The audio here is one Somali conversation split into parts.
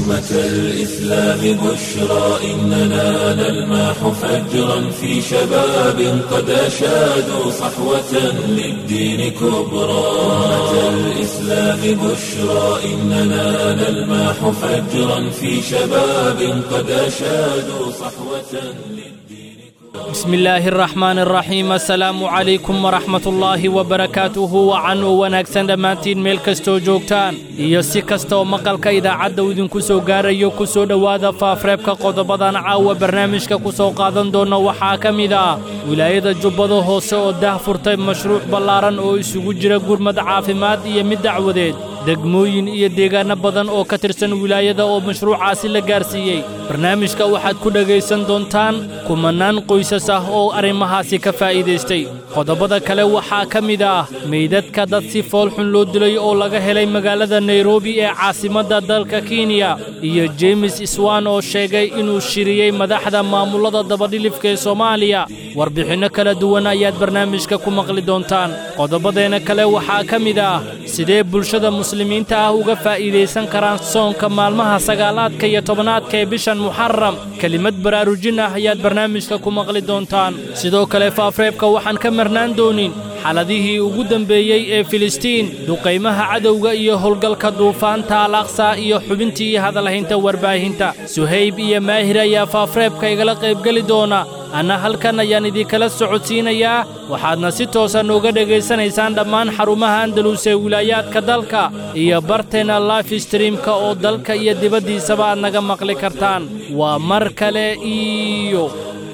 أمة الإسلام بشرى إننا نلمح فجرا في شباب قد أشادوا صحوة للدين كبرى أمة الإسلام بشرى إننا نلمح فجرا في شباب قد أشادوا صحوة للدين بسم الله الرحمن الرحيم السلام عليكم ورحمة الله وبركاته wacan oo wanaagsan dhammaantiin meel kastoo joogtaan iyo si kastaoo maqalka idaacadda uu idinku soo gaarayo ku soo dhowaada faafreebka qodobadan caawa barnaamijka ku soo qaadan doona waxaa ka mid ah wilaayada jubbada hoose oo dah furtay mashruuc ballaaran oo isugu jira gurmad caafimaad iyo mid dacwadeed degmooyin iyo deegaanno badan oo ka tirsan wilaayada oo mashruucaasi la gaarsiiyey barnaamijka waxaad ku dhegaysan doontaan kumannaan qoysas ah oo arrimahaasi ka faa'iidaystay qodobada kale waxaa ka mid ah meydadka dad si foolxun loo dilay oo laga helay magaalada nairobi ee caasimadda dalka kenya iyo jeemes iswan oo sheegay inuu shiriyey madaxda maamullada dabadhilifka ee soomaaliya warbixinno kala duwan ayaad barnaamijka ku maqli doontaan qodobadeenna kale waxaa ka mid ah sidee bulshada muslimiinta ah uga faa'iidaysan karaan soonka maalmaha sagaalaadka iyo tobanaadka ee bishan muxaram kelimad baraarujin ah ayaad barnaamijka ku maqli doontaan sidoo kale faafreebka waxaan ka marnaan doonin xaladihii ugu dembeeyey ee filistiin duqaymaha cadowga iyo howlgalka duufaanta al aqsa iyo xubintii hadalhaynta warbaahinta suhayb iyo maahir ayaa faafreebka igala qaybgeli doona anna halkan ayaan idinkala socodsiinayaa waxaadna si toosa nooga dhegaysanaysaan dhammaan xarumaha andalus ee wilaayaadka dalka iyo barteenna life streamka oo dalka iyo dibaddiisaba aad naga maqli kartaan waa mar kale iyo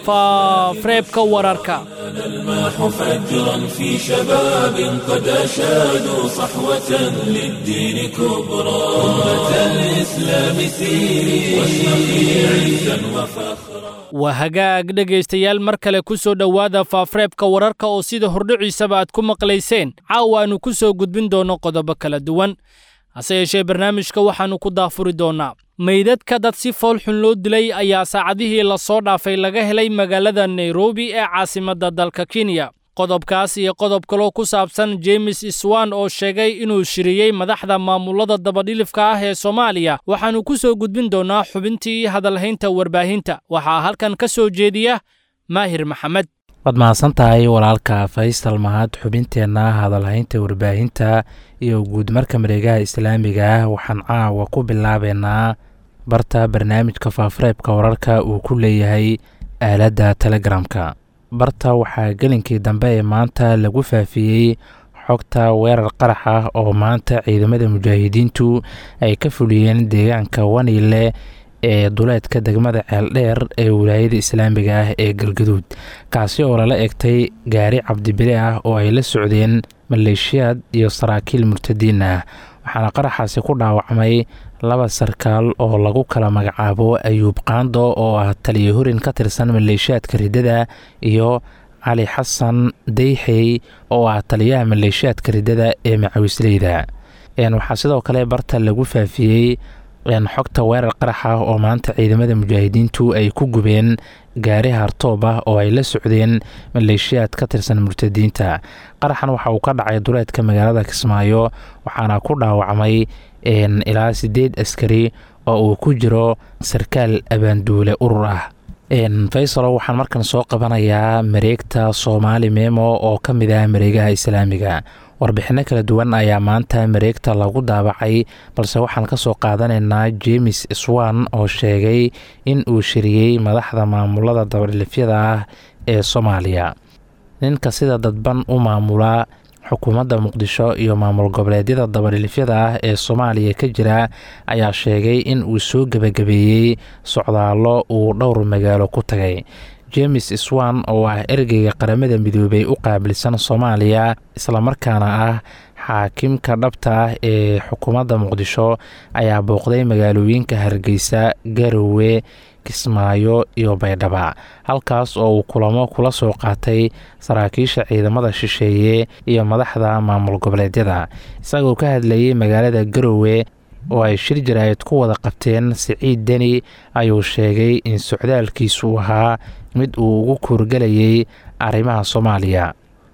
faafreebka wararka نلمح فجرا في شباب قد أشادوا صحوة للدين كبرى أمة الإسلام سيري واشرقي عزا وفخرا waa hagaag dhegaystayaal mar kale ku soo dhowaada faafreebka wararka oo sida hordhiciisaba aad ku maqlayseen caawa aanu ku soo gudbin doonno qodobo kala duwan hase yeeshee barnaamijka waxaannu ku daafuri doonnaa meydadka dad si foolxun loo dilay ayaa saacadihii la soo dhaafay laga helay magaalada nairobi ee caasimadda dalka kenya qodobkaas iyo qodob kaloo ku saabsan jeemes iswan oo sheegay inuu shiriyey madaxda maamullada dabadhilifka ah ee soomaaliya waxaannu ku soo gudbin doonnaa xubintii hadalhaynta warbaahinta waxaa halkan ka soo jeediya maahir maxamed waad mahadsan tahay walaalka faysal mahad xubinteenna hadalhaynta warbaahinta iyo guudmarka mareegaha islaamiga ah waxaan caawa ku bilaabeynaa barta barnaamijka faafareebka wararka uu ku leeyahay aaladda telegramka barta waxaa gelinkii dambe ee maanta lagu faafiyey xogta weerar qarax ah oo maanta ciidamada mujaahidiintu ay ka fuliyeen deegaanka waniile ee duleedka degmada ceeldheer ee wilaayada islaamiga ah ee galgaduud kaasi oo lala egtay gaari cabdibile ah oo ay la socdeen maleeshiyaad iyo saraakiil murtadiin ah waxaana qaraxaasi ku dhaawacmay laba sarkaal oo lagu kala magacaabo ayuub qaando oo ah taliya horin ka tirsan maleeshiyaadka riddada iyo cali xasan deyxey oo ah taliyaha maleeshiyaadka riddada ee macawisleyda waxaa sidoo kale barta lagu faafiyey xogta weerar qarax ah oo maanta ciidamada mujaahidiintu ay ku gubeen gaari hartoob ah oo ay la socdeen maleeshiyaad ka tirsan murtadiinta qaraxan waxa uu ka dhacay duleedka magaalada kismaayo waxaana ku dhaawacmay ilaa sideed askari oo uu ku jiro sarkaal abaanduule urur ah faysalo waxaan markan soo qabanayaa mareegta soomaali memo oo ka mid ah mareegaha islaamiga warbixinno kala duwan ayaa maanta mareegta lagu daabacay balse waxaan ka soo qaadanaynaa jeemes swan oo sheegay in uu shiriyey madaxda maamulada dabadhilifyada ah ee soomaaliya ninka sida dadban u maamula xukuumadda muqdisho iyo maamul goboleedyada dabadhilifyada ah ee soomaaliya ka jira ayaa sheegay in uu soo gebagabeeyey socdaallo uu dhowr magaalo ku tagay jeemes swan oo ah ergeyga qaramada midoobay u qaabilsan soomaaliya islamarkaana ah xaakimka dhabta ah ee xukuumadda muqdisho ayaa booqday magaalooyinka hargeysa garowe kismaayo iyo baydhaba halkaas oo uu kulamo kula soo qaatay saraakiisha ciidamada shisheeye iyo madaxda maamul goboleedyada isagoo ka hadlayay magaalada garowe oo ay shir jaraa'id ku wada qabteen siciid deni ayuu sheegay in socdaalkiisu ahaa mid uu ugu kuurgelayay arrimaha soomaaliya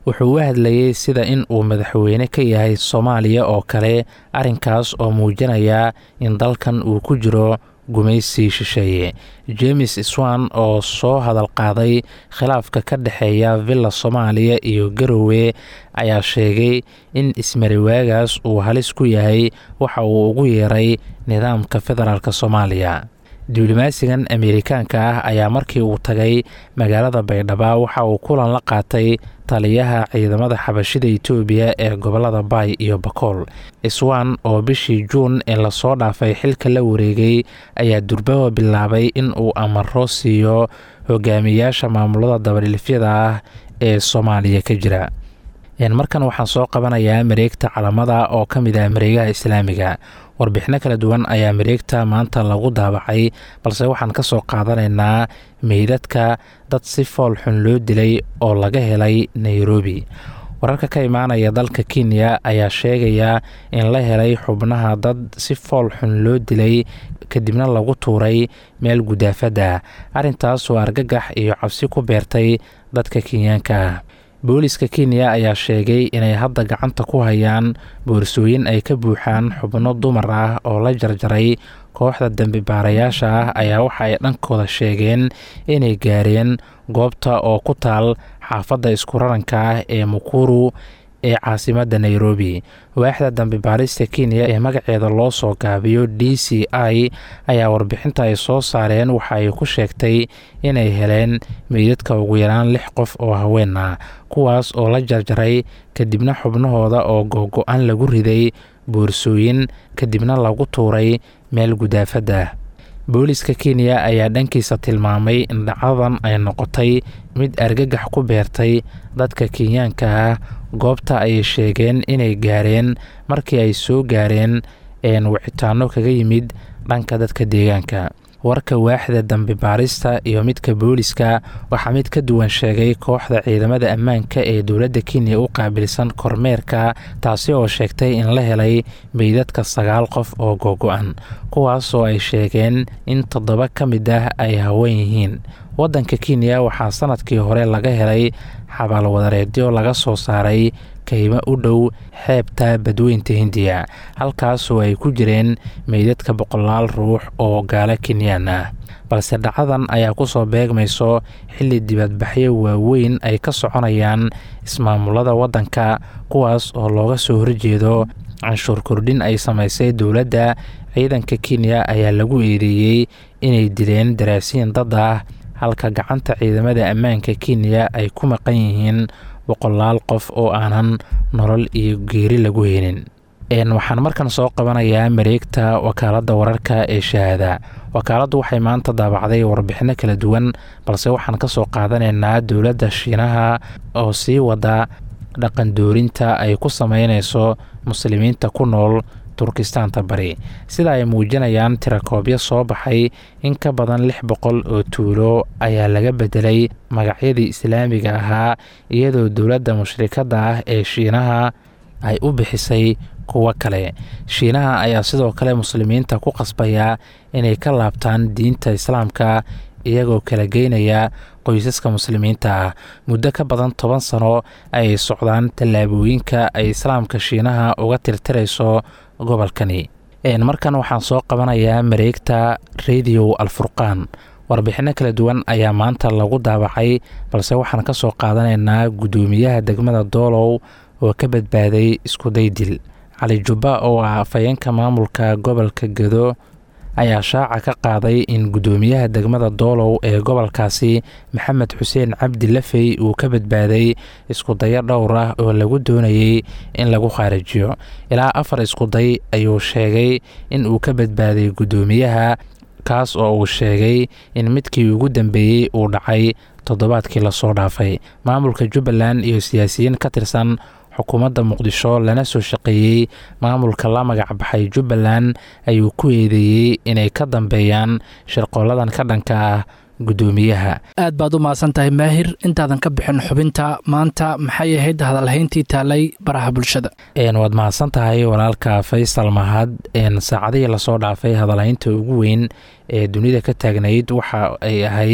wuxuu u hadlayey sida in uu madaxweyne ka yahay soomaaliya oo kale arrinkaas oo muujinaya in dalkan uu ku jiro gumaysi shisheeye james swan oo soo hadal qaaday khilaafka ka dhexeeya villa soomaaliya iyo garowe ayaa sheegay in ismariwaagaas uu halis ku yahay waxa uu ugu yeeray nidaamka federaalk soomaaliya diblomaasigan ameerikaanka ah ayaa markii uu tagay magaalada baydhaba waxa uu kulan la qaatay taliyaha ciidamada xabashida itoobiya ee gobolada baay iyo bakool iswan oo bishii juun ee lasoo dhaafay xilka la wareegay ayaa durbaba bilaabay in uu amaro siiyo hogaamiyaasha maamulada dabadhilifyada ah ee soomaaliya ka jira markan waxaan soo qabanayaa mareegta calamada oo ka mid ah mareegaha islaamiga warbixino kala duwan ayaa mareegta maanta lagu daabacay balse waxaan ka soo qaadanaynaa meydadka dad si fool xun loo dilay oo laga helay nairobi wararka ka imaanaya dalka kenya ayaa sheegaya in la helay xubnaha dad si fool xun loo dilay kadibna lagu tuuray meel gudaafada arrintaas oo argagax iyo cabsi ku beertay dadka kenyaanka ah booliska kenya ayaa sheegay inay hadda gacanta ku hayaan boorsooyin ay ka buuxaan xubno dumar ah oo la jarjaray kooxda dembi baarayaasha ah ayaa waxa ay dhankooda sheegeen inay gaareen goobta oo ku taal xaafadda isku raranka ah ee mukuru ee caasimadda nairobi waaxda dambi baarista kenya ee magaceeda loo soo gaabiyo d c i ayaa warbixinta ay soo saareen waxa ay ku sheegtay inay heleen meydadka ugu yaraan lix qof oo haween ah kuwaas oo la jarjaray kadibna xubnahooda oo googo-an lagu riday boorsooyin kadibna lagu tuuray meel gudaafada booliska kenya ayaa dhankiisa tilmaamay in dhacdadan ay noqotay mid argagax ku beertay dadka kenyaanka ah goobta ayay sheegeen inay gaareen markii ay soo gaareen wicitaano kaga yimid dhanka dadka deegaanka warka waaxda dambi baarista iyo midka booliska waxaa mid ka duwan sheegay kooxda ciidamada ammaanka ee dowladda kenya u qaabilsan kormeerka taasi oo sheegtay in la helay meydadka sagaal qof oo googo-an kuwaasoo ay sheegeen in toddoba ka mid ah ay haween yihiin waddanka kenya waxaa sanadkii hore laga helay xabaalwadareedyo laga soo saaray kaymo u dhow xeebta badweynta hindiya halkaasoo ay ku jireen meydadka boqolaal ruux oo gaalo kenyaan ah balse dhacadan ayaa kusoo beegmayso xilli dibadbaxyo waaweyn ay ka soconayaan ismaamulada waddanka kuwaas oo looga soo horjeedo canshuur kordhin ay samaysay dowladda ciidanka kenya ayaa lagu eedeeyey inay dileen daraasiin dad ah halka gacanta ciidamada ammaanka kenya ay ku maqan yihiin boqolaal qof oo aanan nolol iyo geeri lagu helin waxaan markan soo qabanayaa mareegta wakaaladda wararka ee shahaada wakaaladdu waxay maanta daabacday warbixino kala duwan balse waxaan ka soo qaadanaynaa dowladda shiinaha oo sii wada dhaqandoorinta ay ku sameynayso muslimiinta ku nool turkistaanta bari sida ay muujinayaan tirakoobyo soo baxay in ka badan lix boqol oo tuulo ayaa laga bedelay magacyadii islaamiga ahaa iyadoo dowladda mushrikadda ah ee shiinaha ay u bixisay kuwo kale shiinaha ayaa sidoo kale muslimiinta ku qasbaya inay ka laabtaan diinta islaamka iyagoo kala geynaya qoysaska muslimiinta ah muddo ka badan toban sano ayay socdaan tallaabooyinka ay islaamka shiinaha uga tirtirayso gobolkani markan waxaan soo qabanayaa mareegta radio alfurqaan warbixino kala duwan ayaa maanta lagu daabacay balse waxaan ka soo qaadanaynaa guddoomiyaha degmada doolow oo ka badbaaday iskuday dil cali jubba oo ah afhayeenka maamulka gobolka gedo ayaa shaaca ka qaaday in guddoomiyaha degmada doolow ee gobolkaasi maxamed xuseen cabdi lafey uu ka badbaaday iskudayo dhowr ah oo lagu doonayey in lagu khaarijiyo ilaa afar iskuday ayuu sheegay in uu ka badbaaday guddoomiyaha kaas oo uu sheegay in midkii ugu dambeeyey uu dhacay toddobaadkii lasoo dhaafay maamulka jubbaland iyo siyaasiyiin ka tirsan xukuumadda muqdisho lana soo shaqeeyey maamulka la magac baxay jubbaland ayuu ku eedeeyey inay ka dambeeyaan shirqooladan ka dhanka ah guddoomiyaha aad baad u mahadsan tahay maahir intaadan ka bixin xubinta maanta maxay ahayd hadalhayntii taalay baraha bulshada waad mahadsan tahay walaalka faysal mahad saacadihii lasoo dhaafay hadalhaynta ugu weyn ee dunida ka taagnayd waxa ay ahayd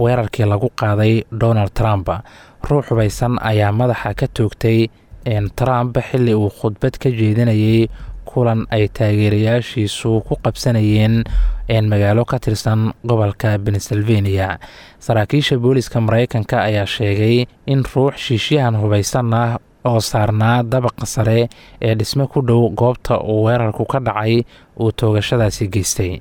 weerarkii lagu qaaday donald trump ruux hubaysan ayaa madaxa ka toogtay trump xilli uu khudbad ka jeedinayay kulan ay taageerayaashiisu ku qabsanayeen magaalo ka tirsan gobolka pennsylvania saraakiisha booliska mareykanka ayaa sheegay in ruux shiishyahan hubaysan ah oo saarnaa dabaqa sare ee dhisme ku dhow goobta uu weerarku ka dhacay uu toogashadaasi geystay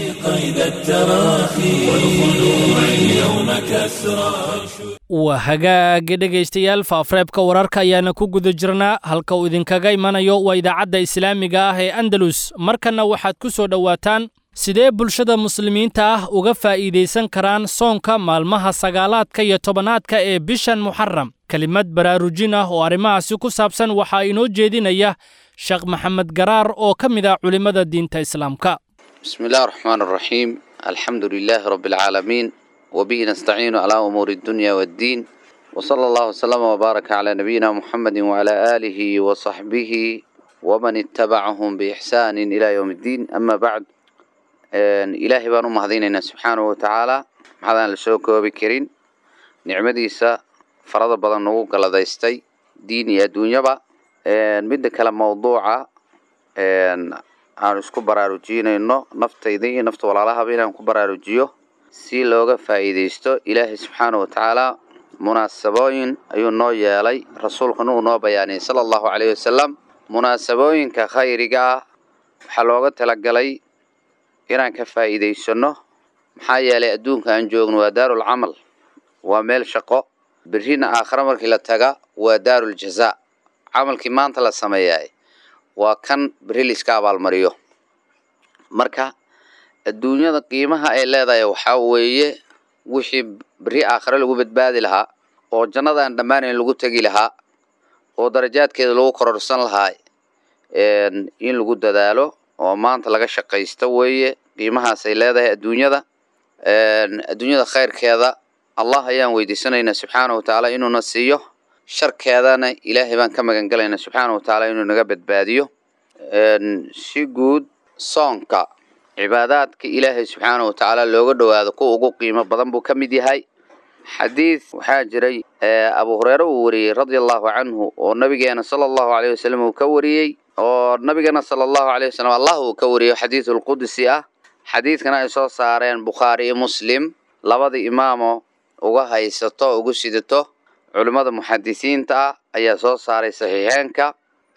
waa hagaagi dhegaystayaal faafareebka wararka ayaana ku guda jirnaa halka uu idinkaga imanayo waa idaacadda islaamiga ah ee andalus markanna waxaad ku soo dhowaataan sidee bulshada muslimiinta ah uga faa'iidaysan karaan soonka maalmaha sagaalaadka iyo tobanaadka ee bishan muxaram kelimad baraarujin ah oo arrimahaasi ku saabsan waxaa inoo jeedinaya sheekh maxamed garaar oo ka mid ah culimmada diinta islaamka بسم الله الرحمن الرحيم الحمد لله رب العالمين وبه نستعين على أمور الدنيا والدين وصلى الله وسلم وبارك على نبينا محمد وعلى آله وصحبه ومن اتبعهم بإحسان إلى يوم الدين أما بعد إلهي بانو مهديننا سبحانه وتعالى هذا لسوك وبكرين نعمديسا فرض بدن نوق لديستي ديني الدنيا با مدة كلام موضوعة aan isku baraarujinayno naftayda iyo nafta walaalahaba inaan ku baraarujiyo si looga faa'iidaysto ilaahay subxaana wa tacaala munaasabooyin ayuu noo yeelay rasuulkuna uu noo bayaaniyay sala allahu caleyhi wasalam munaasabooyinka khayriga ah waxaa looga talagalay inaan ka faa'iidaysano maxaa yeelay adduunka aan joogno waa daarul camal waa meel shaqo berrina aakhare markii la taga waa daarul jazaa camalkii maanta la sameeyaay waa kan berri laiska abaalmariyo marka adduunyada qiimaha ay leedahay waxaa weeye wixii berri aakhare lagu badbaadi lahaa oo jannada aan dhammaanayn lagu tegi lahaa oo darajaadkeeda lagu kororsan lahaa in lagu dadaalo oo maanta laga shaqaysto weeye qiimahaasay leedahay adduunyada adduunyada khayrkeeda allah ayaan weydiisanaynaa subxaana wa tacaala inuuna siiyo sharkeedana ilaahay baan ka magan galaynaa subxaana wa tacaala inuu naga badbaadiyo si guud soonka cibaadaadka ilaahay subxaana wa tacaala looga dhowaado kuwa ugu qiimo badan buu ka mid yahay xadiid waxaa jiray abu hureyre uu wariyey radia allahu canhu oo nabigeena sala allahu aleyh wasalam uu ka wariyey oo nabigana sala allahu aleyh wasalam allah uu ka wariyo xadiidulqudsi ah xadiidkana ay soo saareen bukhaari iyo muslim labada imaamo uga haysato ugu sidato culimmada muxadisiinta ah ayaa soo saaray saxiixeenka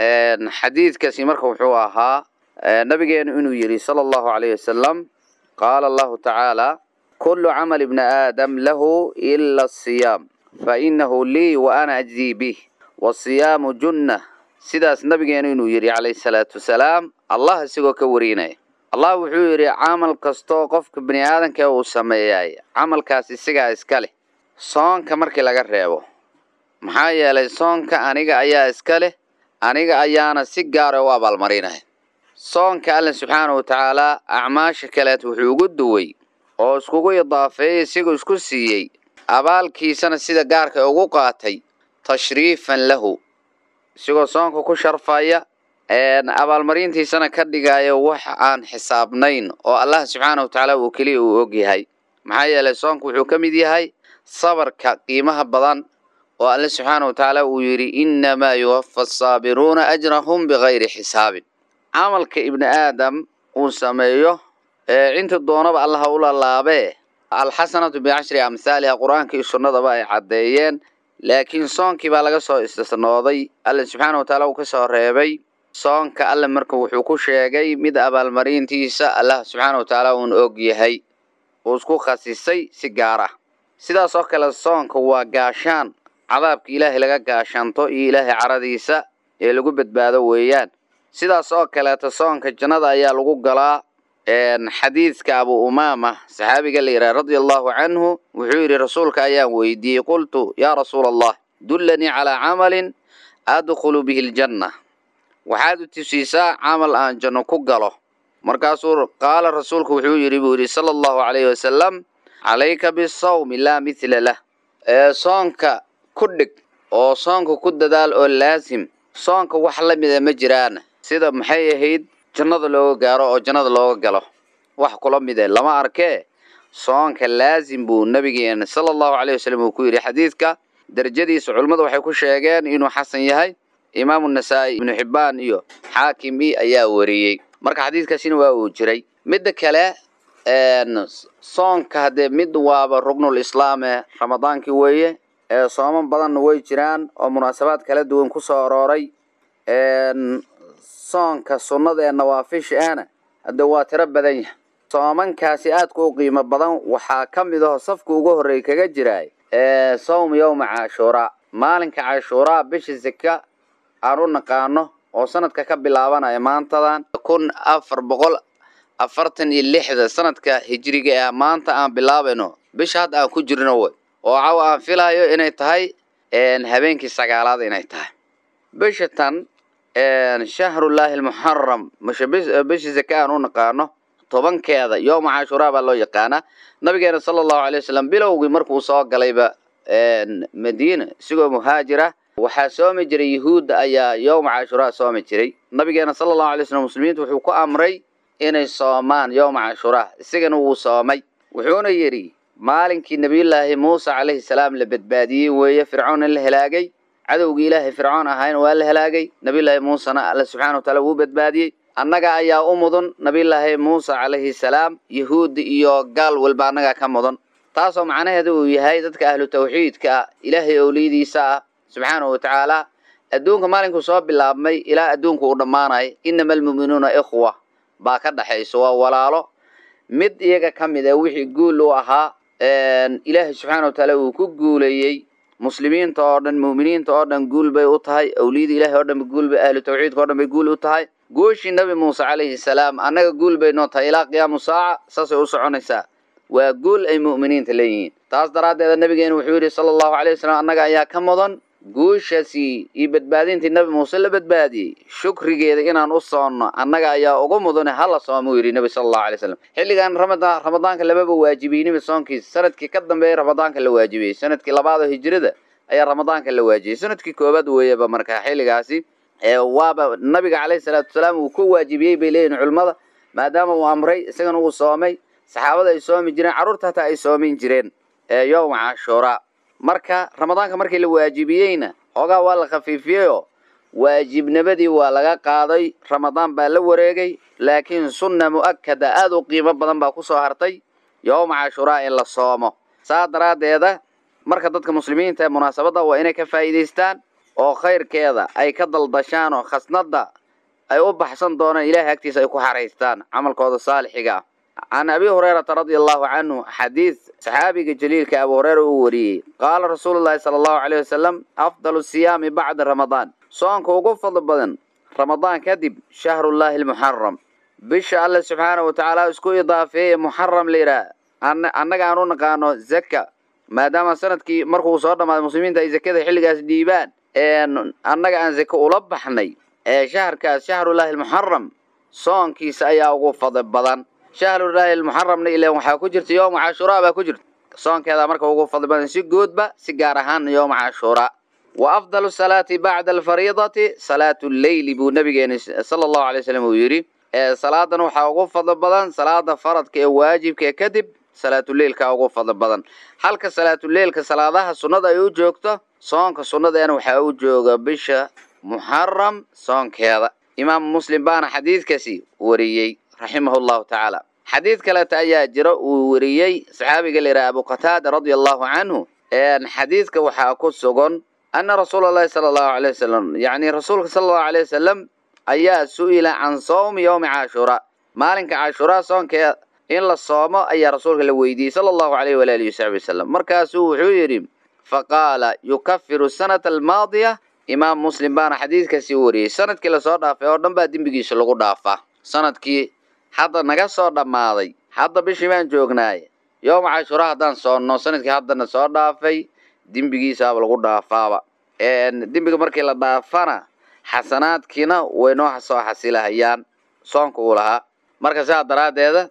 xadiidkaasi marka wuxuu ahaa nabigeenu inuu yidhi sala allahu calayh wasalam qaala allahu tacaala kullu camal ibni aadam lahu ila asiyaam fa inahu lii wa ana ajzii bih wasiyaamu junna sidaas nabigeenu inuu yidhi calayhi salaatu wasalaam allah isagoo ka warinaya allah wuxuu yidhi camal kastoo qofka bini aadanka uu sameeyay camalkaas isagaa iska leh soonka markii laga reebo maxaa yeelay soonka aniga ayaa iska leh aniga ayaana si gaara u abaalmarinaya soonka alla subxaana wa tacaalaa acmaasha kaleed wuxuu ugu duway oo iskugu idaafeeyey isigoo isku siiyey abaalkiisana sida gaarka ugu qaatay tashriifan lahu isigoo soonka ku sharfaya abaalmarintiisana ka dhigaya wax aan xisaabnayn oo allah subxaana wa tacaala uu keliya uu og yahay maxaa yeelay soonka wuxuu ka mid yahay sabarka qiimaha badan oo alle subxaana wa tacaala uu yidhi innamaa yuwafa asaabiruuna ajrahum bikayri xisaabin camalka ibni aadam uu sameeyo cinta doonaba allaha u lalaabee alxasanatu bicashri amhaaliha qur-aanka iyo sunnadaba ay caddeeyeen laakiin soonkii baa laga soo istisnooday alle subxaana wa tacaala uu ka soo reebay soonka alle marka wuxuu ku sheegay mid abaalmarintiisa allah subxaana wa tacaala uun og yahay uu isku khasisay si gaar ah sidaas oo kale soonka waa gaashaan cadaabka ilaahay laga gaashaanto iyo ilaahay caradiisa ee lagu badbaado weeyaan sidaas oo kaleeta soonka jannada ayaa lagu galaa xadiidka abu umaama saxaabiga la yidhaha radia allahu canhu wuxuu yidhi rasuulka ayaan weydiiyey qultu yaa rasuula allah dullanii calaa camalin adkhulu bihi ljanna waxaad u tusiisaa camal aan janno ku galo markaasuu qaala rasuulku wuxuu yidhi buu yidhi sala allahu calayhi wasalam calayka bisawmi laa mithla lah ee soonka ku dhig oo soonka ku dadaal oo laasim soonka wax la mida ma jiraan sida maxay ahayd jannada looga gaaro oo jannada looga galo wax kula mide lama arkee soonka laazim buu nabigeena sala allahu caleyh wasalam uu ku yidhi xadiidka derajadiisa culimmadu waxay ku sheegeen inuu xasan yahay imaamu nasaa'i ibnu xibbaan iyo xaakimi ayaa wariyey marka xadiidkaasina waa uu jiray midda kale soonka haddee mid waaba rugnul islaame ramadaankii weeye ee sooman badanna way jiraan oo munaasabaad kala duwan ku soo arooray soonka sunnada ee nawaafisha ahna hadde waa tiro badan yahay soomankaasi aadka u qiimo badan waxaa ka mid aho safka ugu horreey kaga jiraay sawm yowma cashuuraa maalinka cashuuraa bisha sika aan u naqaano oo sanadka ka bilaabanaya maantadan kun afar boqol afartan iyo lixda sanadka hijriga ah maanta aan bilaabayno bisha hadda aan ku jirno wey oo cawa aan filayo inay tahay habeenkii sagaalaad inay tahay bisha tan shahrullaahi almuxaram bisha zaka aan u naqaano tobankeeda yooma cashuuraa baa loo yaqaanaa nabigeena sala allahu alay wasalam bilowgii markuu soo galayba madiina isigoo muhaajira waxaa soomi jiray yahuudda ayaa yowma cashuuraa soomi jiray nabigeena sala allahu alay wasalam muslimiinta wuxuu ku amray inay soomaan yowma cashuuraa isagana wuu soomay wuxuuna yidhi maalinkii nebiyullaahi muuse calayhi salaam la badbaadiyey weeye fircoon in la helaagay cadowgii ilaahay fircoon ahayn waa la helaagay nebiyullaahi muusena alla subxana wa taala wuu badbaadiyey annaga ayaa u mudan nebiyullaahi muuse calayhi salaam yahuudi iyo gaal walba annagaa ka mudan taasoo macnaheedu uu yahay dadka ahlu tawxiidka ah ilaahay owliyadiisa ah subxaana wa tacaala adduunka maalinkuu soo bilaabmay ilaa adduunku uu dhammaanay inama almu'minuuna ikhwa baa ka dhaxayso waa walaalo mid iyaga ka mid a wixii guul u ahaa ilaahay subxaana wa tacaala uu ku guuleeyey muslimiinta oo dhan mu'miniinta oo dhan guul bay u tahay awliyada ilahay oo dhan guul bay ahlu tawxiidka o dhan bay guul u tahay gooshii nabi muuse calayhi salaam annaga guul bay noo tahay ilaa qiyaamu saaca saasay u soconaysaa waa guul ay mu'miniinta leeyihiin taas daraaddeeda nabigeena wuxuu yidhi sala allahu alay wasalam annaga ayaa ka mudan guushaasi iyo badbaadintii nabi muuse la badbaadiyey shukrigeeda inaan u soonno annaga ayaa ugu mudane hala soomuu yidhi nebi sala allahu alay slam xilligan ramadaan ramadaanka lamaba waajibiyniba soonkiisa sanadkii ka dambeeyay ramadaanka la waajibiyey sanadkii labaad oo hijrada ayaa ramadaanka la waajibiyey sanadkii koobaad weeyaba marka xilligaasi waaba nabiga calayhi salaatu wasalaam uu ku waajibiyey bay leeyihin culimmada maadaama uu amray isagana uu soomay saxaabada ay soomi jireen carruurta hataa ay soomin jireen yowma cashuuraa marka ramadaanka markii la waajibiyeyna hoogaa waa la khafiifiyeyoo waajibnimadii waa laga qaaday ramadaan baa la wareegay laakiin sunna mu'akada aada u qiimo badan baa kusoo hartay yowma cashuuraa in la soomo saa daraaddeeda marka dadka muslimiinta ee munaasabadda waa inay ka faa'iidaystaan oo khayrkeeda ay ka daldashaan oo khasnadda ay u baxsan doonaan ilaahay agtiisa ay ku xaraystaan camalkooda saalixiga ah can abi hurayrata radia allahu canhu xadiid saxaabiga jaliilka abu hureyra uu wariyey qaala rasuulu llahi sala allahu caleyh wasalam afdalu siyaami bacda ramadaan soonka ugu fadli badan ramadaan kadib shahrullaahi almuxaram bisha alle subxaana wa tacaala isku idaafeeye muxaram la yidhaah annaga aan u naqaano zaka maadaama sanadkii markuu soo dhammaaday muslimiinta ay zakada xilligaas dhiibaan annaga aan zake ula baxnay ee shaharkaas shahrullaahi almuxaram soonkiisa ayaa ugu fadli badan shahrullaahi almuxaramna ilan waxaa ku jirta yowma cashuuraa baa ku jirta soonkeeda marka ugu fadli badan si guudba si gaar ahaan yowma cashuuraa wa afdalu salaati bacda alfariidati salaatu lleyli buu nabigeena sala allahu alay wasalam uu yidhi salaadan waxaa ugu fadli badan salaada faradka ee waajibka ee kadib salaatuleilka ugu fadli badan halka salaatuleilka salaadaha sunnada ay u joogto soonka sunnadeena waxaa u jooga bisha muxaram soonkeeda imaamu muslim baana xadiidkaasi wariyey raximahu llahu tacaala xadiid kaleeta ayaa jira uu wariyey saxaabiga la yidhaha abu qataada radia allahu canhu xadiidka waxaa ku sugan ana rasuula allahi sala allahu alay wasalam yacni rasuulka sala allahu alay wasalam ayaa su-ila can sawmi yowmi cashuuraa maalinka cashuuraa soonkeeda in la soomo ayaa rasuulka la weydiiyey sala allahu alayh walaalihi wasaxbi wasalam markaasuu wuxuu yidhi faqaala yukafiru sanata almaadiya imaam muslim baana xadiidkaasi wariyey sanadkii lasoo dhaafay oo dhan baa dembigiisa lagu dhaafaa sanadkii hadda naga soo dhammaaday hadda bishii baan joognaay yowma cashuura haddaan soonno sanadkii haddana soo dhaafay dembigiisaaba lagu dhaafaaba dembiga markii la dhaafana xasanaadkiina way noo soo xasilahayaan soonka uu lahaa marka sidaa daraaddeeda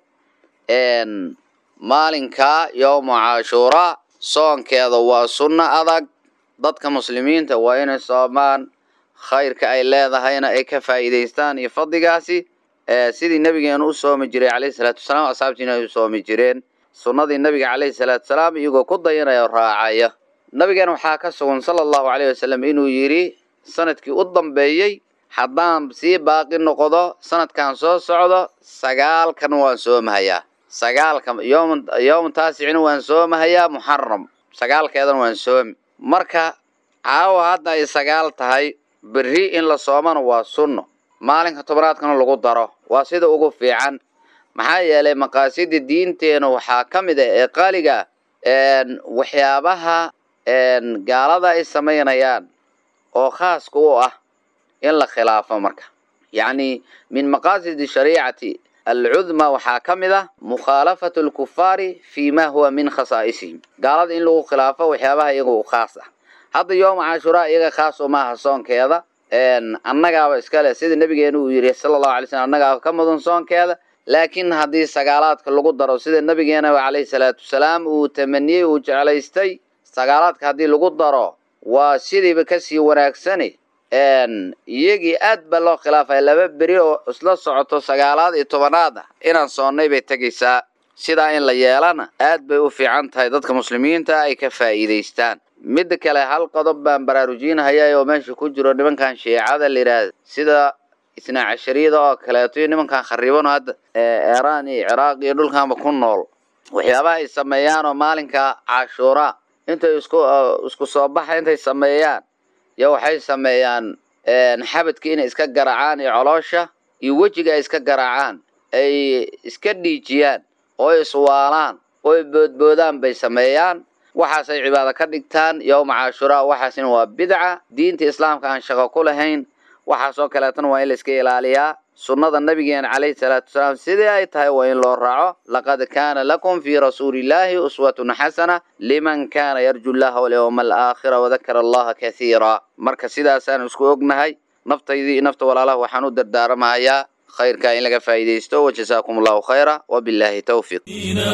maalinkaa yowma cashuuraa soonkeeda waa sunno adag dadka muslimiinta waa inay soomaan khayrka ay leedahayna ay ka faa'iidaystaan iyo fadligaasi sidii nabigeena u soomi jiray calayhi salaatu wasalaam asxaabtiina ay u soomi jireen sunnadii nabiga calayhi salaatu salaam iyagoo ku dayanaya oo raacaya nabigeena waxaa ka sugan sala allahu caleyhi wasalam inuu yidhi sanadkii u dambeeyey haddaan sii baaqi noqdo sanadkan soo socdo sagaalkan waan soomahayaa sagaalka yom yowma taasicina waan soomahayaa muxaram sagaalkeedana waan soomi marka caawa hadda ay sagaal tahay berri in la soomana waa sunno maalinka tobnaadkana lagu daro waa sida ugu fiican maxaa yeelay maqaasida diinteena waxaa ka mid ah ee qaaliga waxyaabaha gaalada ay samaynayaan oo khaaska u ah in la khilaafo marka yacni min maqaasidi shariicati alcudma waxaa ka mid ah mukhaalafatu alkufaari fi ma huwa min khasaa'isihim gaalada in lagu khilaafo waxyaabaha iyaga u khaas ah hadda yooma cashuraa iyaga khaas umaaha soonkeeda annagaaba iskale sida nabigeena uu yidhi sala allahu alay slm annagaaba ka mudan soonkeeda laakiin haddii sagaalaadka lagu daro sida nabigeena calayhi salaatu wasalaam uu tamaniyey uu jeclaystay sagaalaadka haddii lagu daro waa sidiiba kasii wanaagsani iyagii aad baa loo khilaafaya laba beri oo isla socoto sagaalaad iyo tobanaad ah inaan soonnay bay tegaysaa sidaa in la yeelana aad bay u fiican tahay dadka muslimiinta ay ka faa'iidaystaan midda kale hal qodob baan baraarujinahaya oo meesha ku jiro nimankan shiicada la yidhaahda sida isnaa cashariyada oo kaleeto iyo nimankan khariibano hadda eeraan iyo ciraaq iyo dhulkanba ku nool waxyaabaha ay sameeyaanoo maalinka cashuuraa intay isku isku soo baxa intay sameeyaan yo waxay sameeyaan xabadka inay iska garaacaan iyo coloosha iyo wejiga ay iska garaacaan ay iska dhiijiyaan oo iswaalaan oo boodboodaan bay sameeyaan waxaasay cibaado ka dhigtaan yowma cashuraa waxaasina waa bidca diinta islaamka aan shaqo ku lahayn waxaasoo kaleetana waa in la iska ilaaliyaa sunnada nabigeena calayhi salaatu wasalaam sidii ay tahay waa in loo raaco laqad kaana lakum fii rasuulillaahi uswatun xasana liman kaana yarju llaha walyowma alaakhira wadakara allaha kathiira marka sidaasaan isku ognahay naftaydii iyo nafta walaalaha waxaan u dardaaramahayaa khayrka in laga faa'iidaysto wajazaakum allahu khayra wabilaahi towfiiq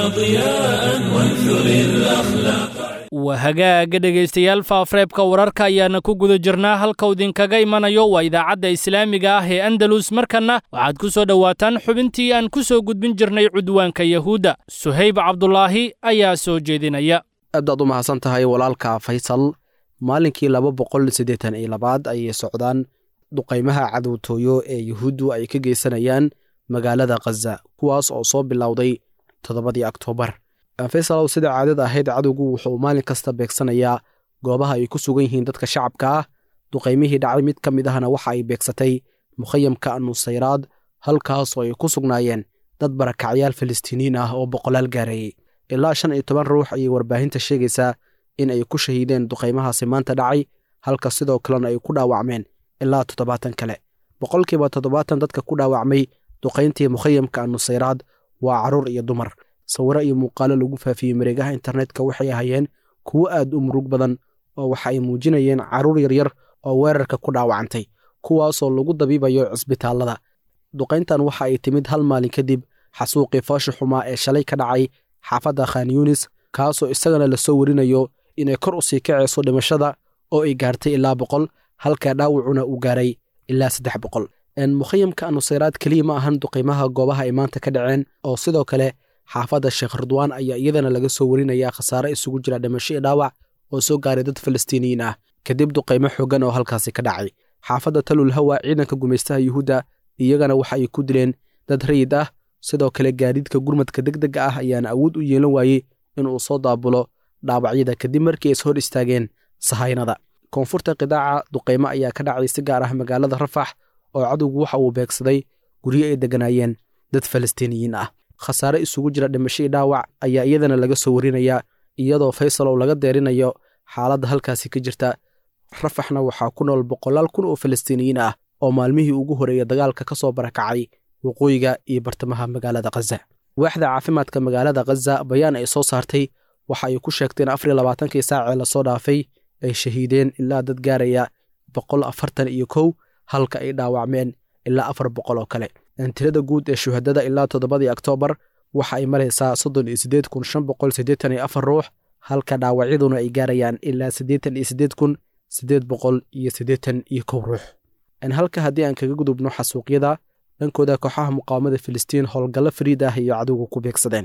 waa hagaaga dhegaystayaal faafreebka wararka ayaana ku guda jirnaa halka idinkaga imanayo waa idaacadda islaamiga ah ee andalus markanna waxaad ku soo dhowaataan xubintii aan ku soo gudbin jirnay cudwaanka yahuudda suhayb cabdulaahi ayaa soo jeedinaya aad baad u mahadsan tahay walaalka faysal maalinkii laba boqol siddeetan iyo labaad ayay socdaan duqaymaha cadowtooyo ee yuhuuddu ay ka geysanayaan magaalada khaza kuwaas oo soo bilowday toddobadii oktoobar faysalow sida caadada ahayd cadowgu wuxuu maalin kasta beegsanayaa goobaha ay ku sugan yihiin dadka shacabka ah duqaymihii dhacay mid ka mid ahna waxa ay beegsatay mukhayamka anusayraad halkaasoo ay ku sugnaayeen dad barakacyaal falastiiniyiin ah oo boqolaal gaareeyey ilaa shan iyo toban ruux ayay warbaahinta sheegaysaa in ay ku shahiideen duqaymahaasi maanta dhacay halka sidoo kalena ay ku dhaawacmeen ilaa toddobaatan kale boqolkiiba toddobaatan dadka ku dhaawacmay duqayntii mukhayamka anusayraad waa carruur iyo dumar sawiro iyo muuqaalo lagu faafiyey mareegaha internetka waxay ahayeen kuwo aad u murug badan oo waxa ay muujinayeen carruur yaryar oo weerarka ku dhaawacantay kuwaasoo lagu dabiibayo cisbitaallada duqayntan waxa ay timid hal maalin kadib xasuuqii foosha xumaa ee shalay ka dhacay xaafadda khan yunis kaasoo isagana lasoo warinayo inay kor u sii kacayso dhimashada oo ay gaartay ilaa boqol halka dhaawacuna uu gaaray ilaa saddex boqol mukhayamka anusayraad keliya ma ahan duqaymaha goobaha ay maanta ka dhaceen oo sidoo kale xaafadda sheekh ridwaan ayaa iyadana laga soo warinayaa khasaare isugu jira dhimasho iyo dhaawac oo soo gaaray dad falastiiniyiin ah kadib duqaymo xoogan oo halkaasi ka dhacay xaafadda talul hawa ciidanka gumaystaha yuhuudda iyagana waxa ay ku dileen dad rayid ah sidoo kale gaadiidka gurmadka deg dega ah ayaana awood u yeelan waayey inuu soo daabulo dhaawacyada kadib markii is hor istaageen sahaynada koonfurta qidaaca duqaymo ayaa ka dhacay si gaar ah magaalada rafax oo cadowgu waxa uu beegsaday guryo ay degganaayeen dad falastiiniyiin ah khasaare isugu jira dhimasho iyo dhaawac ayaa iyadana laga soo warinayaa iyadoo faysalow laga deerinayo xaaladda halkaasi ka jirta rafaxna waxaa ku nool boqolaal kun oo falastiiniyiin ah oo maalmihii ugu horeeya dagaalka ka soo barakacay waqooyiga iyo bartamaha magaalada khaza waaxda caafimaadka magaalada khaza bayaan ay soo saartay waxa ay ku sheegteen afar iyo labaatankii saacee lasoo dhaafay ay shahiideen ilaa dad gaaraya boqol afartan iyo kow halka ay dhaawacmeen ilaa afar boqol oo kale tirada guud ee shuhadada ilaa toddobadii oktoobar waxa ay maraysaa soddon iyo siddeed kun shan boqol siddeetan iyo afar ruux halka dhaawacyaduna ay gaarayaan ilaa siddeetan iyo siddeed kun siddeed boqol iyo siddeetan iyo kow ruux halka haddii aan kaga gudubno xasuuqyada dhankooda kooxaha muqaawamada filistiin howlgallo fariid ah iyo cadowga ku beegsadeen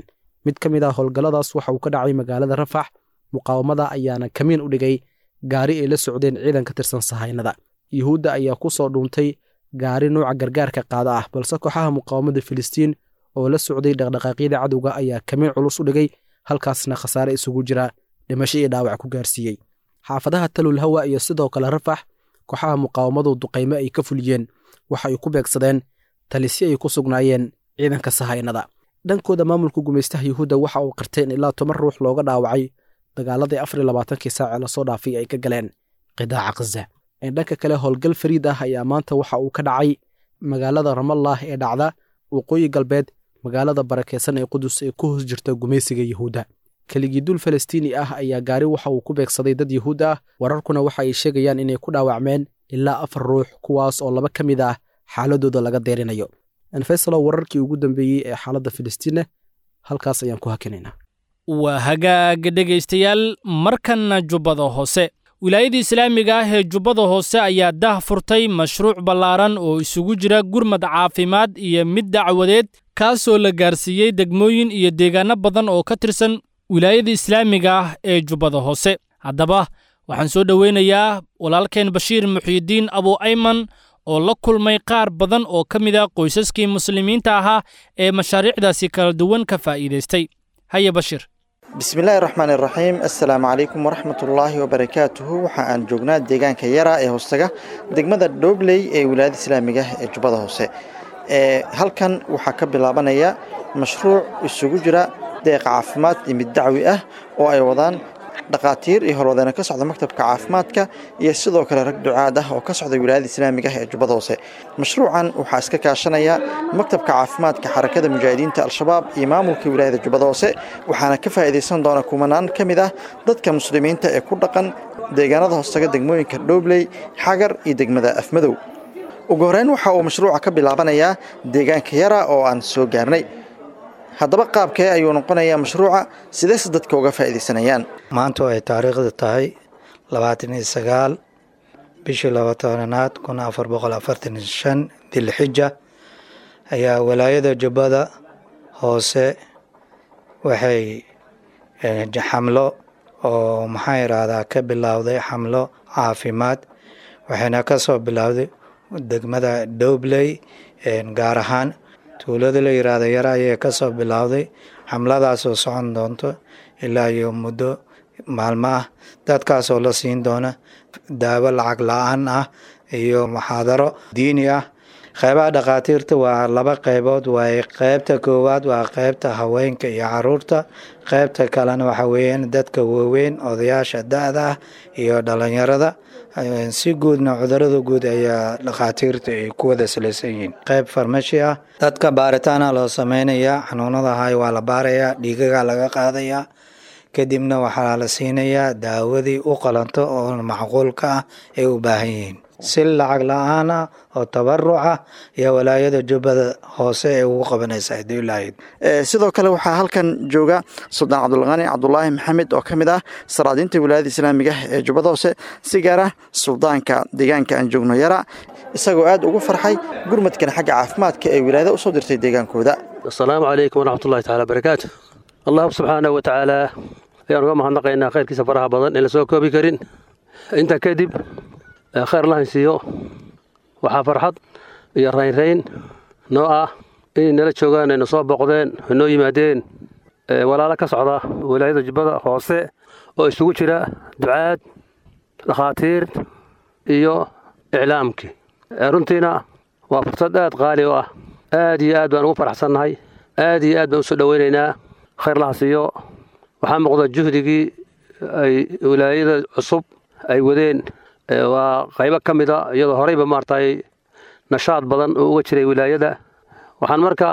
mid ka mid ah howlgalladaas waxa uu ka dhacay magaalada rafax muqaawamada ayaana kamiin u dhigay gaari ay la socdeen ciidan ka tirsan sahaynada yuhuudda ayaa ku soo dhuuntay gaari nuuca gargaarka qaada ah balse kooxaha muqaawamada filistiin oo la socday dhaqdhaqaaqyada cadowga ayaa kamiin culus u dhigay halkaasna khasaare isugu jira dhimasho iyo dhaawac ku gaarsiiyey xaafadaha talul hawa iyo sidoo kale rafax kooxaha muqaawamadu duqaymo ay ka fuliyeen waxa ay ku beegsadeen talisyo ay ku sugnaayeen ciidanka sahaynada dhankooda maamulka gumaystaha yuhuudda waxa uu qirtay in ilaa toban ruux looga dhaawacay dagaaladii afar iyo labaatankii saace lasoo dhaafay ay ka galeen qidaaca khaza dhanka kale howlgal fariid ah ayaa maanta waxa uu ka dhacay magaalada ramallah ee dhacda waqooyi galbeed magaalada barakeysan ee qudus ee ku hoos jirta gumaysiga yuhuudda keligiiduul falastiini ah ayaa gaari waxa uu ku beegsaday dad yuhuud ah wararkuna waxa ay sheegayaan inay ku dhaawacmeen ilaa afar ruux kuwaas oo laba ka mid ah xaaladooda laga deerinayo enfesalo wararkii ugu dambeeyey ee xaaladda filistiinna halkaas ayaan ku hakinaynaa waa hagaaga dhegaystayaal markanna jubbada hoose wilaayada islaamiga ah ee jubbada hoose ayaa dah furtay mashruuc ballaaran oo isugu jira gurmad caafimaad iyo mid dacwadeed kaasoo la gaarsiiyey degmooyin iyo deegaanno badan oo ka tirsan wilaayada islaamiga ah ee jubbada hoose haddaba waxaan soo dhoweynayaa walaalkeen bashiir muxiidiin abu ayman oo la kulmay qaar badan oo ka mid a qoysaskii muslimiinta ahaa ee mashaariicdaasi kala duwan ka faa'iidaystay haye bashiir bismillaahi raxmaani raxiim assalaamu calaykum waraxmatullaahi wabarakaatuhu waxa aan joognaa deegaanka yara ee hoostaga degmada dhoobley ee wilaayada islaamiga ee jubbada hoose halkan waxaa ka bilaabanaya mashruuc isugu jira deeqa caafimaad iyo mid dacwi ah oo ay wadaan dhakhaatiir iyo horwadeena ka socda maktabka caafimaadka iyo sidoo kale rag ducaad ah oo ka socda wilaayada islaamiga ah ee jubbada hoose mashruucan waxaa iska kaashanaya maktabka caafimaadka xarakada mujaahidiinta al-shabaab iyo maamulka wilaayada jubbada hoose waxaana ka faa'iidaysan doona kumanaan ka mid ah dadka muslimiinta ee ku dhaqan deegaanada hoostaga degmooyinka dhoobley xagar iyo degmada afmadow ugu horeyn waxa uu mashruuca ka bilaabanayaa deegaanka yara oo aan soo gaarnay haddaba qaabkee ayuu noqonayaa mashruuca sideese dadka uga faa'iidaysanayaan maanta ay taariikhda tahay labaatan iyo sagaal bishii labaatanaad kun afar boqol afartan iyo shan dilxija ayaa walaayada jubbada hoose waxay xamlo oo maxaa yidhaahdaa ka bilowday xamlo caafimaad waxayna ka soo bilowday degmada dowbley gaar ahaan tuulada la yiraahdo yara ayay ka soo bilowday xamladaasoo socon doonto ilaa iyo muddo maalmo ah dadkaasoo la siin doona daawo lacag la-aan ah iyo muxaadaro diini ah qeybaha dhakhaatiirta waa laba qeybood waaye qeybta koowaad waa qeybta haweenka iyo caruurta qeybta kalena waxa weeyaan dadka waaweyn odayaasha da-da ah iyo dhalinyarada si guudna cudurada guud ayaa dhakhaatiirta ay ku wada salaysan yihiin qeyb farmashi ah dadka baaritaana loo sameynayaa xanuunada hay waa la baarayaa dhiigagaa laga qaadayaa kadibna waxaa la siinayaa daawadii u qalanto oo macquulka ah ay u baahan yihiin si lacag la-aan ah oo tabaruc ah iyo walaayada jubbada hoose ee ugu qabanaysa hadii lahayd sidoo kale waxaa halkan jooga suldaan cabdulqani cabdulaahi maxamed oo ka mid ah saraadiinta wilaayada islaamiga ee jubbada hoose si gaar ah suldaanka deegaanka aan joogno yara isagoo aad ugu farxay gurmadkan xagga caafimaadka ee wilaayada usoo dirtay deegaankooda asalaamu calaykum waraxmatullahi taala barakaatu allah subxaanahu watacaala ayaan uga mahadnaqaynaa khayrkiisa faraha badan in la soo koobi karin intaa kadib khayr lahan siiyo waxaa farxad iyo raynrayn noo ah inay nala joogaan ayna soo boqdeen noo yimaadeen walaalo ka socda wilaayada jubbada hoose oo isugu jira ducaad dhakhaatiir iyo iclaamkii runtiina waa fursad aad qaali u ah aad iyo aad baan ugu faraxsannahay aad iyo aad baan usoo dhoweynaynaa khayr laha siiyo waxaa muuqda juhdigii ay wilaayada cusub ay wadeen waa qaybo ka mida iyadoo horeyba maartay nashaad badan oo uga jiray wilaayada waxaan marka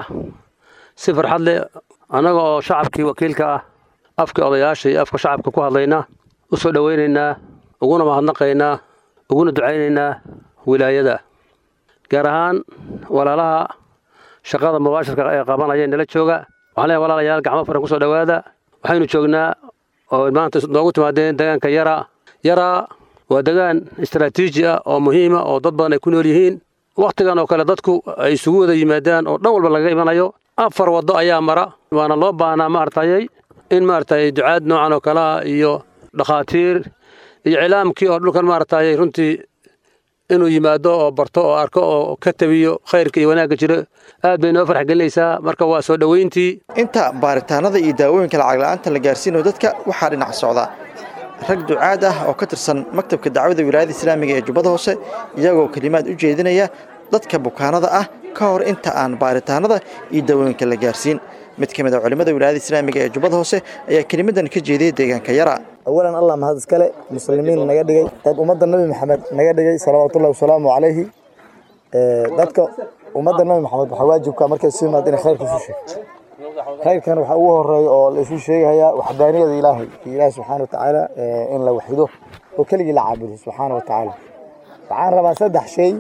si farxad leh annaga oo shacabkii wakiilka ah afkii odayaasha iyo afka shacabka ku hadlayna u soo dhoweynaynaa uguna mahadnaqaynaa uguna ducaynaynaa wilaayada gaar ahaan walaalaha shaqada mubaashirka ee qabanaya nala jooga waxaan leeyahay walaalayaal gacmo furan kusoo dhowaada waxaynu joognaa oo maanta noogu timaadeen deegaanka yara yara waa degaan istaraatiiji ah oo muhiima oo dad badan ay ku nool yihiin wakhtigan oo kale dadku ay isugu wada yimaadaan oo dhan walba lagaga imanayo afar waddo ayaa mara waana loo baahnaa maartayay in maartay ducaad noocan oo kale ah iyo dhakhaatiir iyo cilaamkii oo dhulkan maartayay runtii inuu yimaado oo barto oo arko oo ka tabiyo khayrka iyo wanaagga jiro aad bay noo farx gelinaysaa marka waa soo dhoweyntii inta baaritaanada iyo daawooyinka lacag la'aanta la gaarsiinayo dadka waxaa dhinac socda rag ducaad ah oo ka tirsan maktabka dacwada wilaayada islaamiga ee jubbada hoose iyagoo kelimaad u jeedinaya dadka bukaanada ah ka hor inta aan baaritaanada iyo daawooyinka la gaarsiin mid ka mid a culimmada wilaayada islaamiga ee jubbada hoose ayaa kelimadan ka jeediyay deegaanka yara awalan allah mahad iskale muslimiin naga dhigay dad ummadda nabi maxamed naga dhigay salawaatullahi wasalaamu calayhi dadka ummadda nabi maxamed waxaa waajibka markay soo yimaad inay khayrka isu sheegto khayrkan waxaa ugu horeeya oo la isu sheegayaa waxdaaniyada ilaahay iyo ilaahay subxaana watacaala in la waxido oo keligii la caabudo subxaana watacaala waxaan rabaa saddex shay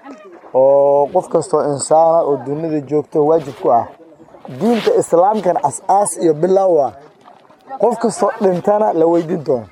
oo qof kastoo insaana oo dunida joogto waajib ku ah diinta islaamkan as-aas iyo bilaaw ah qof kastoo dhintana la weydiin doono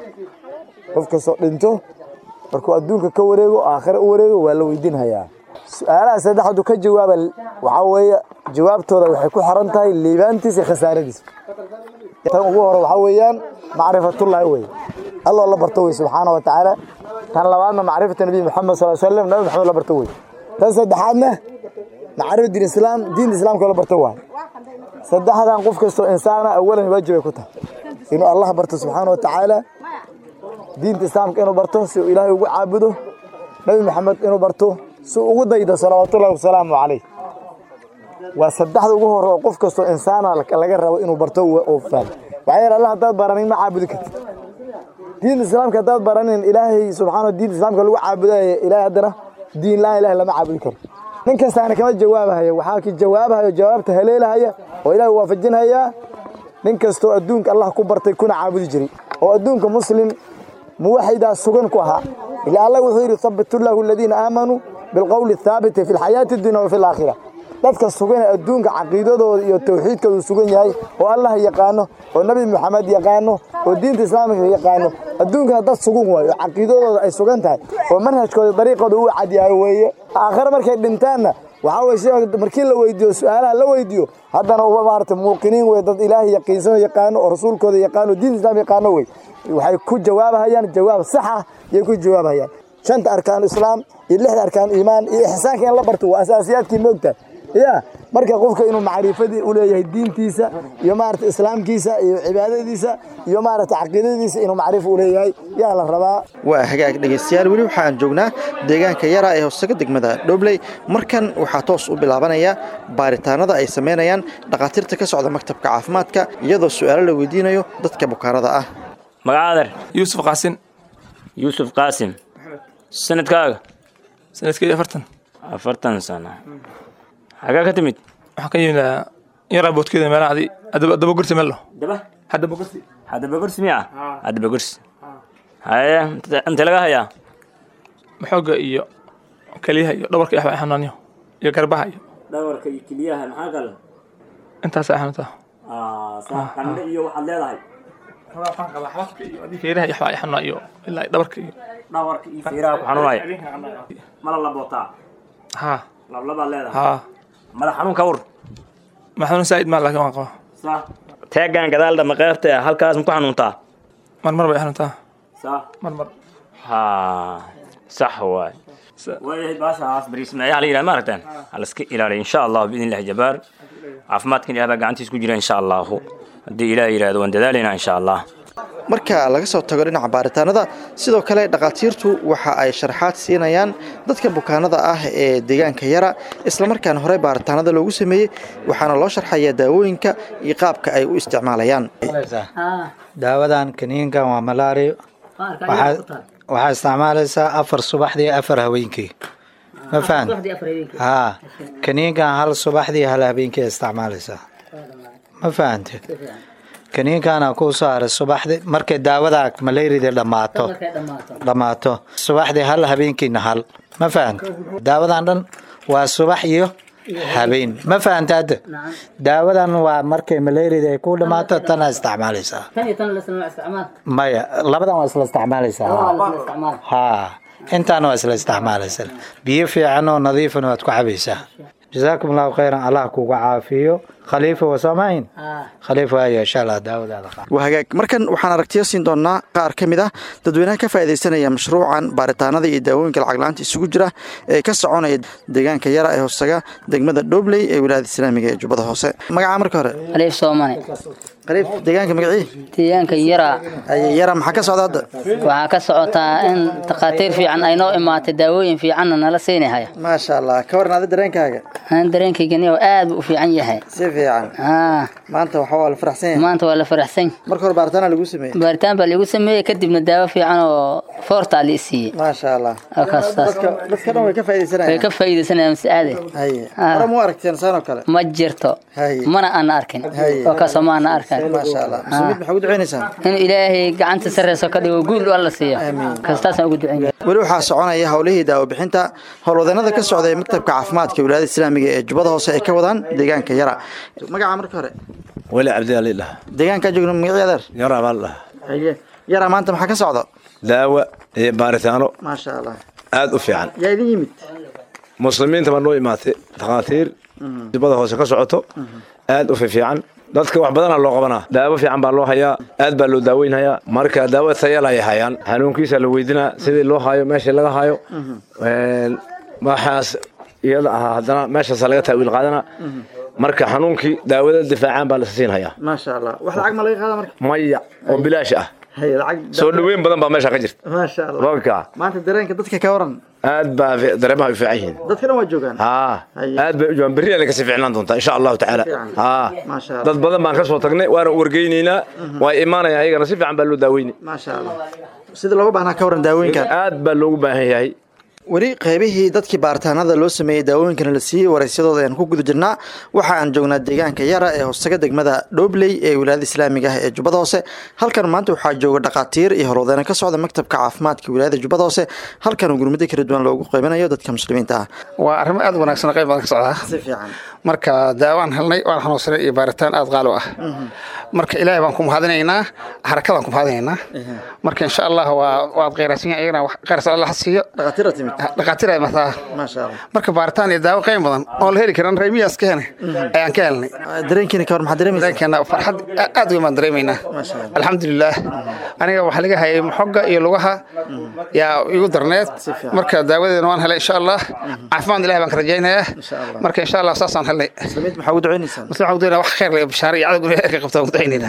qof kastoo dhinto markuu adduunka ka wareego aakhira u wareego waa la weydiinhayaa su-aalaha saddexdu ka jawaaba waxaa weeye jawaabtooda waxay ku xiran tahay liibaantiisa iyo khasaaradiisa tan ugu hore waxaa weeyaan macrifatullaahi weye alloo la barto wey subxaana wa tacaala tan labaadna macrifata nabi maxamed sal slam nabi maxamed la barto wey tan saddexaadna macrifa diin islaam diinta islaamka la barto waay saddexdan qof kastoo insaana awalan waajibay ku tahay inuu allah barto subxaana wa tacaala diinta islaamka inuu barto si uu ilaahay ugu caabudo nabi maxamed inuu barto si uu ugu daydo salawaatullahi wasalaamu calayh waa saddexda ugu hore oo qof kastoo insaana laga rabo inuu barto oo fahmo waxaa yeele allah haddaad baranin ma caabudi kartid diinta islaamka haddaad baranin ilaahay subxaana diinta islaamka lagu caabudayo ilaahay haddana diin la ilahay lama caabudi karo nin kastaana kama jawaabahayo waxaa ki jawaabahayo jawaabta haleelahaya oo ilaahay waafajinhaya nin kastoo adduunka allah ku bartay kuna caabudi jiray oo adduunka muslim muwaxidaa sugan ku ahaa ila allah wuxuu yidhi habitu llahu aladiina aamanuu bilqowli athaabiti fi lxayaati addunya wa fi alaakhira dadka sugan ee adduunka caqiidadooda iyo tawxiidkoodu sugan yahay oo allah yaqaano oo nebi maxamed yaqaano oo diinta islaamika yaqaano adduunkana dad sugan waayo oo caqiidadooda ay sugan tahay oo manhajkooda dariiqooda u cadyahay weeye aakhare markay dhintaanna waxaa weye sheekh markii la weydiiyo su-aalaha la weydiiyo haddana uba maarata muuqiniin wey dad ilaahay yaqiinsano yaqaano oo rasuulkooda yaqaano oo diinta islaam yaqaano wey waxay ku jawaabahayaan jawaab sax ah yay ku jawaabahayaan shanta arkaanu islaam iyo lixda arkaanu iimaan iyo ixsaanka in la barto waa asaasiyaadkii moogtahay ya marka qofka inuu macrifadii u leeyahay diintiisa iyo maarata islaamkiisa iyo cibaadadiisa iyo maarata caqiidadiisa inuu macrifo u leeyahay yaa la rabaa waa hagaag dhegaystayaal weli waxaan joognaa deegaanka yara ee hoostaga degmada dhobley markan waxaa toos u bilaabanaya baaritaanada ay samaynayaan dhakhaatiirta ka socda maktabka caafimaadka iyadoo su-aalo la weydiinayo dadka bukaanada ah magacaader yuusuf qaasin yuusuf qaasim sanadkaaga sanadkeedi afartan afartan sano xagaa ka timid waxaan ka yimid yaraa boodkeeda meelahadi adaba gursi melo daba hadaba gursi hadaba gursi miya hadaba gursi haye inte laga hayaa maxooga iyo keliyaha iyo dhabarka iyo waxbaa xanaanyo iyo garbaha iyo dhabarka iyo keliyaha maxaa kale intaasa xanuuntaa qandhe iyo waxaad leedahay waxaan qabaa xabadka iyo adii feeraha iyo waxbaa xanuunaa iyo ilaa dhabarka iyo dhabarka iyo feeraha ku xanuunaya mala labootaa haa lablabaad leedahay haa madax xanuun ka war ma xanuun saa'id maa laakiin waan qabaa sa teegan gadaal dhama qeybta halkaas ma ku xanuuntaa marmar bay xanuuntaa sa marmar haa sax waay waayahay baashaas bariismaayaha la yidhaha ma aragteen halaska ilaaliya insha allahu biidn illahi jabaar caafimaadkan ilaah baa gacantiis ku jira insha allahu haddii ilaah yidhahdo waan dadaalaynaa insha allah marka laga soo tago dhinaca baaritaanada sidoo kale dhakhaatiirtu waxa ay sharaxaad siinayaan dadka bukaanada ah ee deegaanka yara islamarkaana hore baaritaanada loogu sameeyey waxaana loo sharxayaa daawooyinka iyo qaabka ay u isticmaalayaan daawadan kaniinkan waa malaario waxaa isticmaalaysaa afar subaxdii afar haweenkii ma fahan haa kaniinkan hal subaxdii hal habeenkii isticmaalaysaa ma fahante kaniinkaana kuu soo haray subaxdii markay daawada malayrida dhammaato dhammaato subaxdii hal habeenkiina hal ma fahante daawadan dhan waa subax iyo habeen ma fahanta hadda daawadan waa markay malayrida ay ku dhammaato tana isticmaalaysaa maya labadan waa isla isticmaalaysaa haa intaana waa isla isticmaalaysaa biyo fiican oo nadiifana waad ku cabaysaa jasaakum allahu khayran allah kuga caafiyo khaliifa wasaamayn khaliifa ayaa insha allah daawadaada qaad waa hagaag markan waxaan aragtiyo siin doonaa qaar ka mid ah dadweynaha ka faa'iidaysanaya mashruucan baaritaanada iyo daawooyinka lacag la-aanta isugu jira ee ka soconaya deegaanka yara ee hoostaga degmada dhobley ee wilaayada islaamiga ee jubbada hoose magacaa marka hore khaliif soomane khaliif deegaanka magacii deegaanka yara yara maxaa ka socda hadda waxaa ka socotaa in takhaatiir fiican ay noo imaatay daawooyin fiicanna nala siinahaya maasha allah ka waran ada dareenkaaga aan dareenkaygani aad buu u fiican yahay si fiican maanta waxa waa la faraxsan yahay maanta waa la faraxsan marka hore baaritaana lagu sameeyey baaritaan baa lagu sameeyey kadibna daawo fiican oo foortaa la isiiyey maasha allah kastaas dadka dhan way ka faa'iidaysanayaan way ka faa'iidaysanayaan masaade haye hore mu aragteen saan oo kale ma jirto mana aan arkin oo kaasoo ma aan arkan maasha allah muslimiin maxaa ugu ducaynaysaa inuu ilaahay gacanta sarreyso ka dhigo guul alla siiyo kastaasaan ugu ducayn weli waxaa soconaya howlihii daawo bixinta howlwadeenada ka socda ee maktabka caafimaadka wilaayada islaamiga ee jubbada hoose ay ka wadaan deegaanka yara magaca marka hore weli cabdiali dhaha deegaankaa joogno magacii adeer yara baa la dhaha yara maanta maxaa ka socda daawa iyo baaritaano maasha allah aad u fiican yaa idin yimid muslimiinta baa noo imaatay takhaatiir jubbada hoose ka socoto aad u fiican dadka wax badanaa loo qabanaa daawo fiican baa loo hayaa aad baa loo daaweynhayaa marka daawo tayal ay hayaan xanuunkiisa la weydinaa sidii loo hayo meeshii laga hayo waxaas iyada ahaa haddana meeshaasa laga taawiil qaadana marka xanuunkii daawada difaacaan baa la siinhayaa maasha allah wax lacag ma laga qaada marka maya oo bilaash ah soo dhaweyn badan baa meesha ka jirta maasha allah roobka maanta dareenka dadka ka waran aad baa dareemaha u fiican yihiin dadka dhan waa joogaan haa aad bay u joogaan berri ay kasii fiicnaan doontaa insha allahu tacaala haa dad badan baan ka soo tagnay waana wargeynaynaa waa imaanaya ayagana si fiican baa loo daaweynay maasha allah sida looga baahnaa ka waran daawooyinkan aad baa loogu baahan yahay weli qaybihii dadkii baaritaanada loo sameeyey daawooyinkana la siiyey waraysyadooda ayaan ku guda jirnaa waxa aan joognaa deegaanka yara ee hoostaga degmada dhobley ee wilaayada islaamiga ah ee jubbada hoose halkan maanta waxaa jooga dhakhaatiir iyo horwadeena ka socda maktabka caafimaadka wilaayada jubbada hoose halkan uu gurmado kala duwan loogu qaybanayo dadka muslimiinta ah waa arrimo aad wanaagsan qayb badan ka socdaa si fiican marka daawaan helnay waan xanuunsanay iyo baaritaan aad qaalo ah marka ilaahay baan ku mahadinaynaa xarakadaan ku mahadinaynaa marka insha allah waa waad qeyraysan yahay iyagana qeyras alla ha siiyo dhakhaatiira timid dhakhaatiir ay mataa maasha allah marka baaritaan iyo daawo qiim badan oo la heli karan raymiyaas ka henay ayaan ka helnay dareenkiina ka war maxaa dareemaysaa dareenkeena farxad aad weyn baan dareemaynaa alxamdulilaah aniga waxaa laga hayay xogga iyo lugaha yaa igu darneed marka daawadeena waan helay insha allah caafimaad ilahi baan ka rajaynayaa marka insha allah saasaan helnay muslimiinta maxaa ugu ducaynaysaa muslim waxaan ugu ducaynaa wax khayr leh bishaare iyo cadowga ilahi ka qabta ugu ducaynaynaa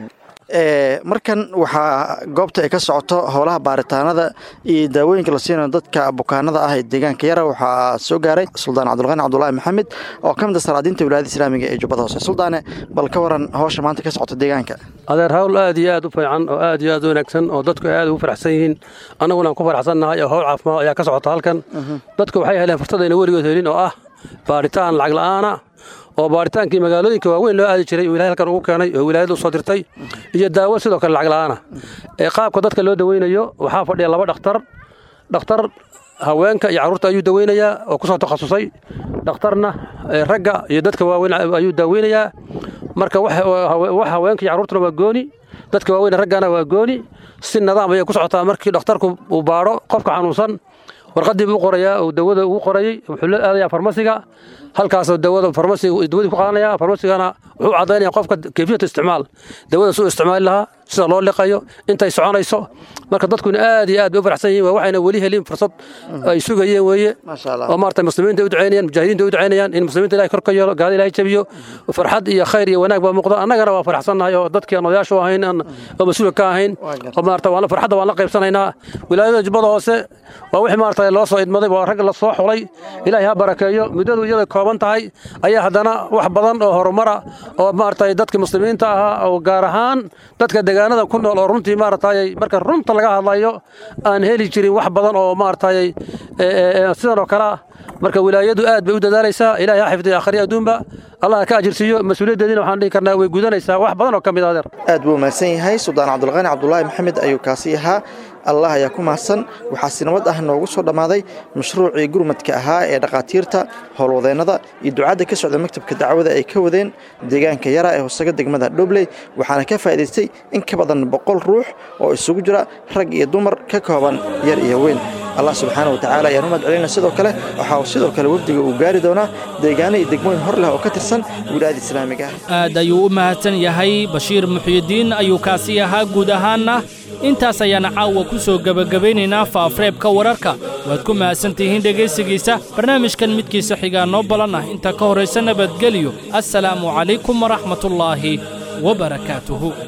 markan waxaa goobta ay ka socoto howlaha baaritaanada iyo daawooyinka la siinayo dadka bukaanada ah ee deegaanka yara waxaa soo gaaray suldaan cabdulqani cabdulaahi maxamed oo ka mid a salaadiinta wilaayada islaamiga ee jubbada hoose suldaane bal ka waran howsha maanta ka socota deegaanka adeer hawl aad iyo aad u fiican oo aad iyo aad u wanaagsan oo dadku aad ugu faraxsan yihiin annaguna aan ku faraxsannahay oo howl caafimaad ayaa ka socota halkan dadku waxay heleen fursad ayna weligood helin oo ah baaritaan lacag la'aana oo baaritaankii magaalooyinka waaweyn loo aadi jiray oo ilahay halkan ugu keenay oo wilaayada u soo dirtay iyo daawo sidoo kale lacag la'aana ee qaabka dadka loo daweynayo waxaa fadhiya laba dhakhtar dhakhtar haweenka iyo carruurta ayuu daweynayaa oo ku soo takhasusay dhakhtarna ragga iyo dadka waaweyn ayuu daaweynayaa marka wax haweenka iyo carruurtuna waa gooni dadka waaweyn raggana waa gooni si nidaam ayay ku socotaa markii dhakhtarku uu baadho qofka xanuunsan warqadii buu qorayaa oo dawada ugu qorayay wuxuu la aadayaa farmasiga halkaasoo dawada farmasiga dawadii ku qaadanaya farmasigana wuxuu caddaynaya qofka kayfiyatu isticmaal dawada suu isticmaali lahaa sida loo liqayo intay soconayso marka dadkuna aad iyo aad bay u faraxsan yihiin waa waxayna weli helin fursad ay sugayeen weeye oo maarata muslimiinta u ducaynayaan mujaahidiinta u ducaynayaan in muslimiinta ilahay kor ka yeelo gaada ilahay jabiyo farxad iyo khayr iyo wanaag baa muuqda annagana waa faraxsannahay oo dadkii aan odayaashu ahayn oo mas-uulka ka ahayn oo maarata waan farxadda waan la qaybsanaynaa wilaayada jubbada hoose waa wixii maarata loo soo idmaday waa rag la soo xulay ilaahay ha barakeeyo muddadu iyada kooban tahay ayaa haddana wax badan oo horumara oo maarata dadka muslimiinta ahaa oo gaar ahaan dadka deegaanada ku nool oo runtii maaragtay marka runta laga hadlayo aan heli jirin wax badan oo maaragtay sidan oo kale ah marka wilaayadu aad bay u dadaalaysaa ilaahay ha xifdiyo akhriya adduunba allah ka ajirsiiyo mas-uuliyaddeediina waxaan dhihi karnaa way gudanaysaa wax badan oo ka mid ah adeer aad buu mahadsan yahay suldaan cabdulqani cabdulaahi maxamed ayuu kaasi ahaa allah ayaa ku mahadsan waxaa si nabad ah noogu soo dhammaaday mashruucii gurmadka ahaa ee dhakhaatiirta howlwadeennada iyo ducadda ka socda maktabka dacwada ay ka wadeen deegaanka yara ee hoosaga degmada dhobley waxaana ka faa'idaystay in ka badan boqol ruux oo isugu jira rag iyo dumar ka kooban yar iyo weyn allah subxaana wa tacaala ayaan u mahadcelinaa sidoo kale waxaa sidoo kale wafdiga uu gaari doonaa deegaano iyo degmooyin hor leh oo ka tirsan wilaayada islaamiga ah aad ayuu u mahadsan yahay bashiir muxyidiin ayuu kaasi ahaa guud ahaanna intaas ayaana caawa ku soo gebagabaynaynaa faafreebka wararka waad ku mahadsantihiin dhegaysigiisa barnaamijkan midkiisa xigaa noo balan ah inta ka horraysa nabadgelyo assalaamu calaykum waraxmatullaahi wabarakaatuhu